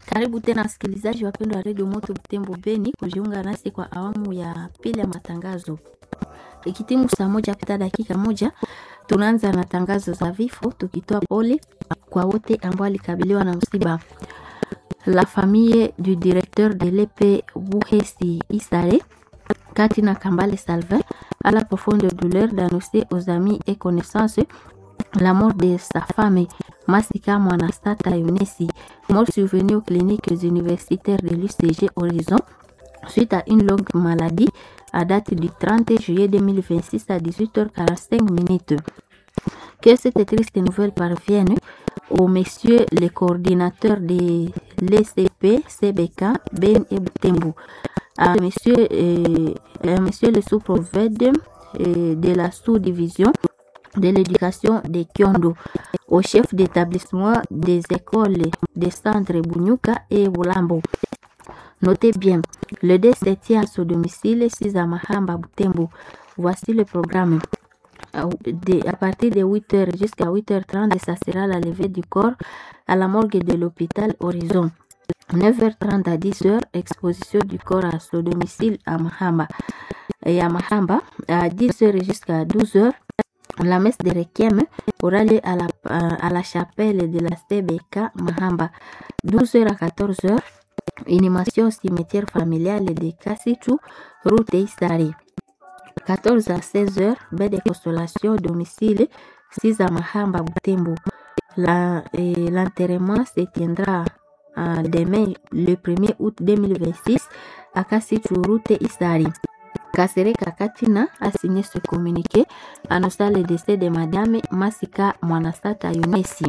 Karibu tena wasikilizaji wapendwa wa redio Moto Butembo Beni kujiunga nasi kwa awamu ya pili ya matangazo. Ikitimu saa moja pita dakika moja, tunaanza na tangazo za vifo, tukitoa pole kwa wote ambao walikabiliwa na msiba. La famille du directeur de l'EP Buhesi Isare, Katina Kambale Salvin, a la profonde douleur d'annoncer aux amis et connaissances la mort de sa femme, Masika Mwanastata Yunesi, mort survenue aux cliniques universitaires de l'UCG Horizon suite à une longue maladie à date du 30 juillet 2026 à 18h45 minutes. Que cette triste nouvelle parvienne aux messieurs les coordinateurs de l'ECP, CBK, Ben et Butembo, à monsieur, euh, à monsieur le sous-prophète euh, de la sous-division de l'éducation de Kyondo, au chef d'établissement des écoles des centres Bunyuka et Bulambo. Notez bien, le décès tient à son domicile 6 à Mahamba Butembo. Voici le programme. De, à partir de 8h jusqu'à 8h30, ça sera la levée du corps à la morgue de l'hôpital Horizon. 9h30 à 10h, exposition du corps à son domicile à Mahamba. Et à Mahamba, à 10h jusqu'à 12h, la messe de Requiem aura lieu à la, à la chapelle de la CBK Mahamba. 12h à 14h, inhumation au cimetière familial de Kassitu, route Isari. 14 à 16 heures, baie de consolation au domicile 6 à Mahamba Butembo. L'enterrement se tiendra euh, demain le 1er août 2026 à Kassitu, route Isari. Kasereka Katina a signé ce communiqué annonçant le décès de Madame Masika Mwanasata Yunesi.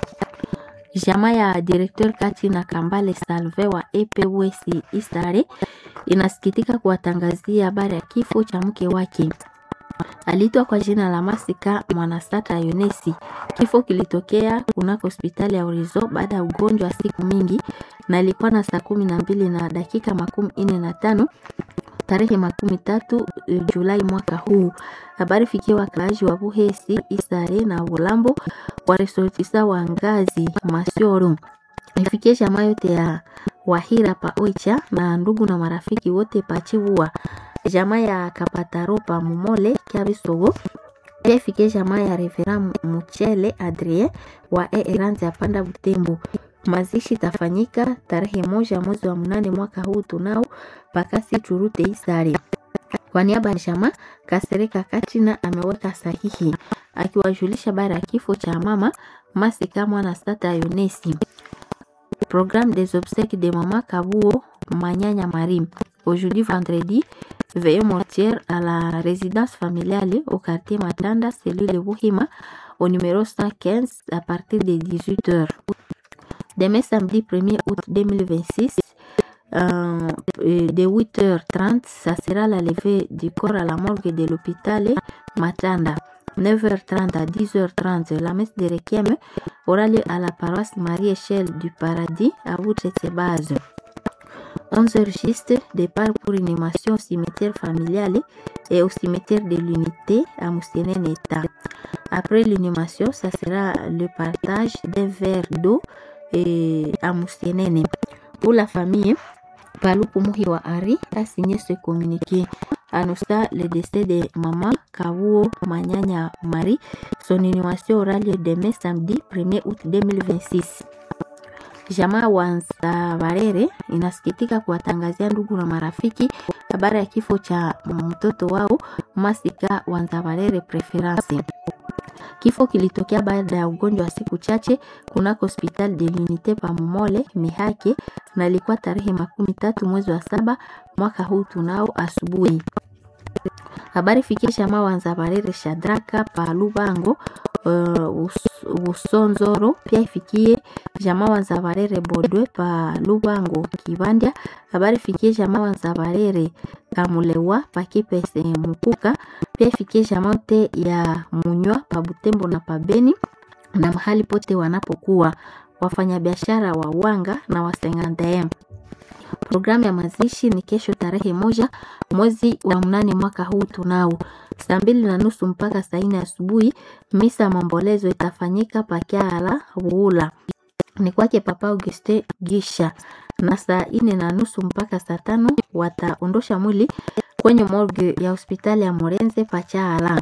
Jamaa ya directeur Katina Kambale Salve wa EPWS Isare inasikitika kuwatangazia habari ya kifo cha mke wake. Aliitwa kwa jina la Masika Mwanasata Yunesi. Kifo kilitokea kunako hospitali ya Urizo baada ya ugonjwa wa siku mingi na ilikuwa na saa kumi na mbili na dakika makumi nne na tano tarehe makumi tatu Julai mwaka huu. Habari fikia wakaaji wa Buhesi, Isare na Bulambo waresortisa wa ngazi Masioro, ifikie jamaa yote ya Wahira pa Oicha na ndugu na marafiki wote pachibua jamaa ya Kapataro pa Mumole Kiabisogo pia ifikie jamaa ya Revera Muchele Adrien wa Eeranzi ya Panda Butembo. Mazishi tafanyika tarehe moja mwezi wa mnane mwaka huu tunao pakasi churute Isari. Kwa niaba ya jamaa Kasereka Katina ameweka sahihi akiwajulisha bara ya kifo cha mama Masika Mwana Stata Yunesi. Programme des obsèques de maman Kabuo Manyanya Marim. Aujourd'hui vendredi, veillée mortière à la résidence familiale au quartier Matanda, cellule Wuhima, au numéro 115 à partir de 18h. Demain samedi 1er août 2026, euh, de 8h30, ça sera la levée du corps à la morgue de l'hôpital Matanda. 9h30 à 10h30, la messe de Requiem aura lieu à la paroisse Marie-Échelle du Paradis à Boutretsebaz. 11h juste, départ pour une émission au cimetière familial et au cimetière de l'unité à Moussénène-État. Après l'inhumation, ça sera le partage d'un verre d'eau à Moussénène. Pour la famille, Paluku Muhiwa Ari a signé ce communiqué annonçant le décès de maman Kavuo Manyanya Marie. Son inhumation aura lieu demain samedi 1er août 2026. Jamaa Wanza Barere inasikitika kuwatangazia ndugu na marafiki habari ya kifo cha mtoto wao Masika Wanza Barere Preference. Kifo kilitokea baada ya ugonjwa wa siku chache kunako hospitali de l'unité pa Momole Mihake, na ilikuwa tarehe makumi tatu mwezi wa saba mwaka huu tunao asubuhi. Habari fikie jamaa Wanza Barere Shadraka pa Lubango uh, Usonzoro, pia ifikie jamaa Wanza Barere Bodwe pa Lubango Kibandya. Habari fikie jamaa Wanza Barere Kamulewa pa Kipese Mukuka, pia ifikie jamaa yote ya Munywa pa Butembo na pa Beni na mahali pote wanapokuwa wafanyabiashara wa wanga na wasengandem. Programu ya mazishi ni kesho tarehe moja mwezi wa mnane mwaka huu tunao saa mbili na nusu mpaka saa nne asubuhi. Misa ya maombolezo itafanyika pakiala Buula. ni kwake Papa Auguste Gisha, na saa ine na nusu mpaka saa tano wataondosha mwili kwenye morgue ya hospitali ya Morenze Pachaala.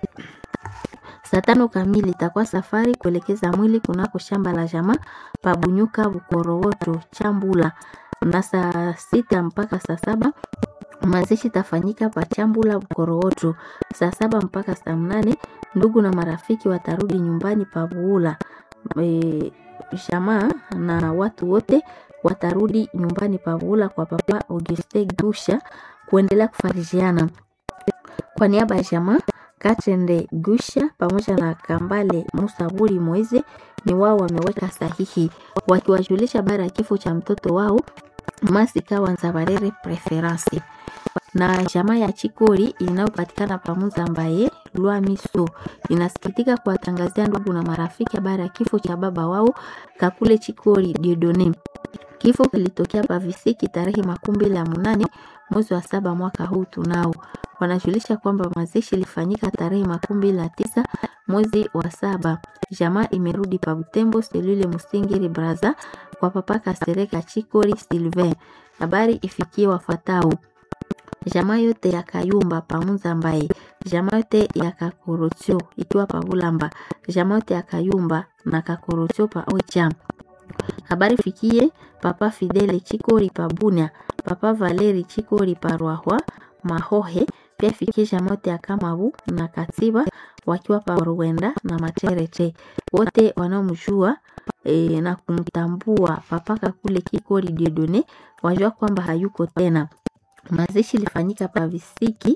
Saa tano kamili itakuwa safari kuelekeza mwili kunako shamba la jamaa Pabunyuka Bukorowoto Chambula, na saa sita mpaka saa saba mazishi tafanyika Pachambula Bukorowoto. Saa saba mpaka saa mnane ndugu na marafiki watarudi nyumbani Pabuula. E, jamaa na watu wote watarudi nyumbani Pabuula kwa Papa Auguste Gusha kuendelea kufarijiana. Kwa niaba ya jamaa Katende Gusha pamoja na Kambale Musaburi Moize ni wao wameweka sahihi wakiwajulisha habari ya kifo cha mtoto wao Masika Wanzabarere Preference na jamaa ya Chikori inayopatikana pamoja ambaye Lwamiso inasikitika kuwatangazia ndugu na marafiki habari ya kifo cha baba wao Kakule Chikori Diodone. Kifo kilitokea Pavisiki tarehe makumi mbili na munane mwezi wa saba mwaka huu tunao. Wanajulisha kwamba mazishi ilifanyika tarehe makumi mbili na tisa mwezi wa saba. Jamaa imerudi pa Butembo selule Musingiri Braza kwa papa Kasereka Chikori Sylvain. Habari ifikie wafuatao jamaa yote ya Kayumba pamunza ambaye jamaa yote ya Kakorotio ikiwa pa Bulamba, jamaa yote ya Kayumba na Kakorotio pa Oicha. Habari fikie papa Fidele Chikori pa Bunia, papa Valeri Chikori pa Rwahwa Mahohe, pia fikie jamaa yote ya Kamabu na Katiba wakiwa pa Ruwenda na Materete, wote wanaomjua e, na kumtambua papa Kakule Kikori Diodone wajua kwamba hayuko tena. Mazishi ilifanyika pa Visiki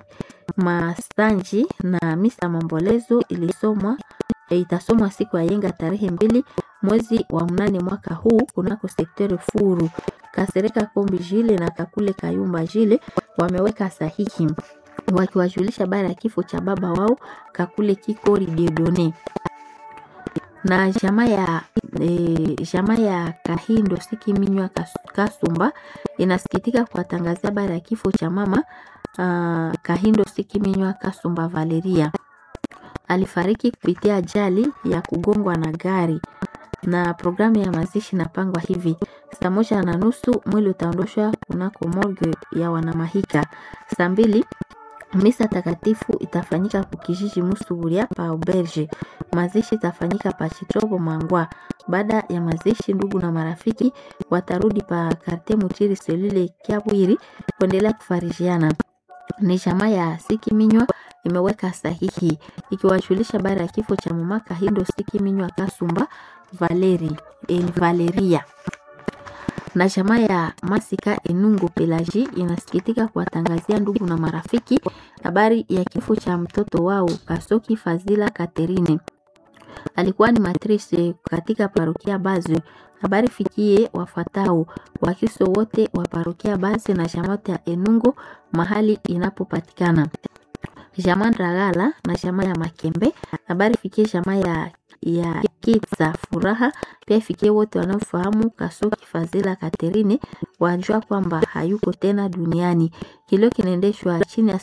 Mastanji na misa mambolezo ilisomwa e, itasomwa siku ya yenga tarehe mbili mwezi wa mnane mwaka huu kunako sekteri Furu. Kasereka Kombi Jile na Kakule Kayumba Jile wameweka sahihi wakiwajulisha habari ya kifo cha baba wao Kakule Kikori Diodone na jamaa ya e, jamaa ya Kahindo Sikiminywa Kasumba inasikitika kuwatangazia habari ya kifo cha mama uh, Kahindo Sikiminywa Kasumba Valeria. Alifariki kupitia ajali ya kugongwa na gari, na programu ya mazishi inapangwa hivi: saa moja na nusu mwili utaondoshwa kunako morgue ya Wanamahika. Saa mbili misa takatifu itafanyika kukijiji Musuburia pa Auberge. Mazishi itafanyika pa Chitobo Mangwa. Baada ya mazishi, ndugu na marafiki watarudi pa Karte Mutiri selule Kiabwiri kuendelea kufarijiana. Ni jamaa ya Sikiminywa imeweka sahihi ikiwajulisha habari ya kifo cha mama Kahindo Sikiminywa Kasumba Valeri, eh, Valeria na jamaa ya Masika Enungu Pelaji inasikitika kuwatangazia ndugu na marafiki habari ya kifo cha mtoto wao Kasoki Fazila Katerine. Alikuwa ni matrice katika parokia Bazwe. Habari fikie wafuatao Wakristo wote wa parokia Bazwe na jamaa ya Enungu mahali inapopatikana. Jamaa Ndagala na jamaa ya Makembe. Habari fikie jamaa ya ya Kitsa Furaha pia ifikie wote wanaofahamu Kasoki Fazila Katerine wajua kwamba hayuko tena duniani. Kilio kinaendeshwa chini ya